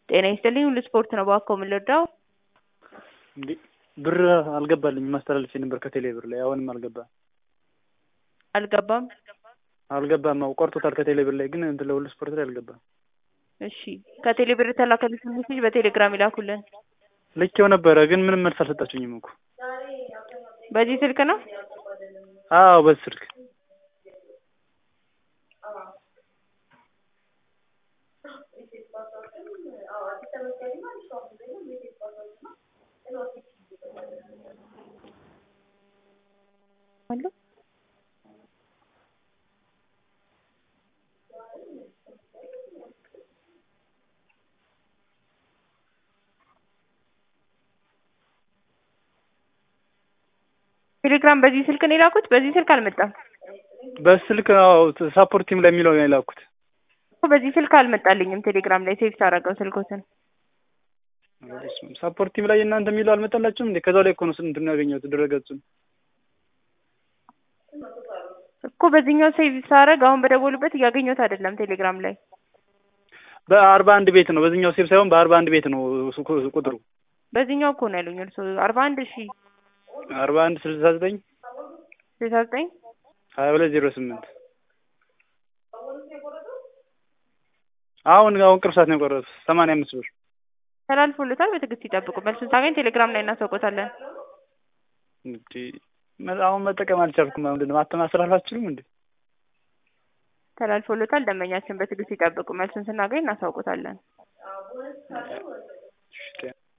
ጤና ይስጥልኝ ሁሉ ስፖርት ነው እባክዎ ምን ልርዳዎ? እንዴ ብር አልገባልኝም አስተላልፌ ነበር ከቴሌ ብር ላይ አሁንም አልገባም አልገባም አልገባም አዎ ቆርጦታል ከቴሌ ብር ላይ ግን እንትን ለሁሉ ስፖርት ላይ አልገባም እሺ ከቴሌ ብር የተላከልዎትን ሜሴጅ በቴሌግራም ይላኩልን ልኬው ነበረ ግን ምንም መልስ አልሰጣችሁኝም እኮ በዚህ ስልክ ነው አዎ በዚህ ስልክ አሎ ቴሌግራም በዚህ ስልክ ነው የላኩት በዚህ ስልክ አልመጣም በስልክ አዎ ሳፖርት ቲም ላይ የሚለው ነው የላኩት እኮ በዚህ ስልክ አልመጣልኝም ቴሌግራም ላይ ሴቭ ሳደርገው ስልክዎትን ሳፖርት ቲም ላይ የእናንተ የሚለው አልመጣላችሁም እንዴ ከዛው ላይ እኮ ነው እንትን ያገኘሁት ድረገጹን እኮ በዚህኛው ሴቭ ሳደርግ አሁን በደወሉበት እያገኘሁት አይደለም ቴሌግራም ላይ በአርባ አንድ ቤት ነው በዚህኛው ሴቭ ሳይሆን በአርባ አንድ ቤት ነው ቁጥሩ በዚህኛው እኮ ነው ያሉኝ እርስዎ አርባ አንድ እሺ አርባ አንድ ስልሳ ዘጠኝ ስልሳ ዘጠኝ ሀያ ሁለት ዜሮ ስምንት አሁን አሁን ቅርብ ሰዓት ነው የቆረጡት ሰማንያ አምስት ብር ተላልፎልታል በትዕግስት ይጠብቁ መልሱን ሳገኝ ቴሌግራም ላይ እናሳውቆታለን እንዴ አሁን መጠቀም አልቻልኩም ምንድን ነው ማስተማሰል አልችልም እንዴ ተላልፎልታል ደንበኛችን በትዕግስት ይጠብቁ መልሱን ስናገኝ እናሳውቆታለን